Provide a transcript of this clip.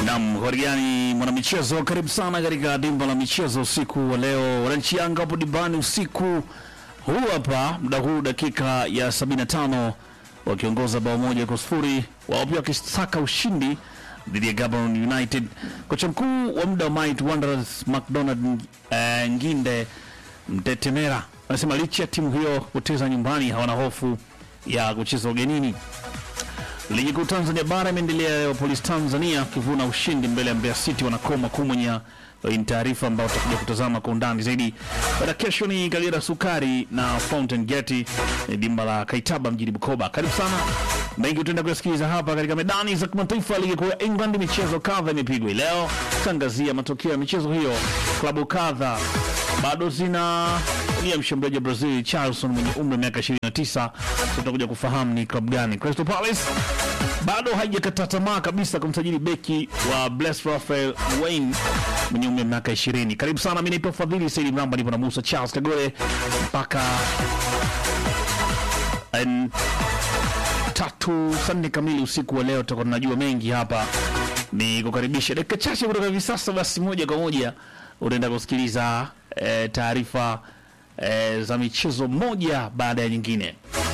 Naam, Horiani mwanamichezo, karibu sana katika dimba la michezo usiku wa leo. Wananchi Yanga hapo dimbani usiku huu hapa, muda huu dakika ya 75 wakiongoza bao moja kwa sifuri, wao pia wakisaka ushindi dhidi ya Gabon United. Kocha mkuu wa muda wa Might Wanderers McDonald eh, Nginde Mtetemera anasema licha ya timu hiyo kupoteza nyumbani, hawana hofu ya kucheza ugenini. Ligi kuu Tanzania bara imeendelea leo, Polisi Tanzania wakivuna ushindi mbele ya Mbeya City wanakoma kumenya. Hii ni taarifa ambayo tutakuja kutazama kwa undani zaidi. Baada kesho ni Kagera Sukari na Fountain Gate ni dimba la Kaitaba mjini Bukoba. Karibu sana, mengi utaenda kuyasikiliza hapa katika medani za kimataifa ya ligi kuu ya England. Michezo kadha imepigwa hii leo, tangazia matokeo ya michezo hiyo. Klabu kadha bado zina ya mshambuliaji wa Brazil Charlson mwenye umri wa miaka 29. Tutakuja kufahamu ni klabu gani. Crystal Palace bado haijakata tamaa kabisa kumsajili beki wa Bless Rafael Wayne mwenye umri wa miaka 20. Karibu sana, mimi naitwa Fadhili Saidi Mramba, nipo na Musa Charles Kagore mpaka en, tatu saa nne kamili usiku wa leo. Tutakuwa tunajua mengi hapa, ni kukaribisha dakika chache kutoka hivi sasa. Basi moja kwa moja utaenda kusikiliza eh, taarifa eh, za michezo moja baada ya nyingine.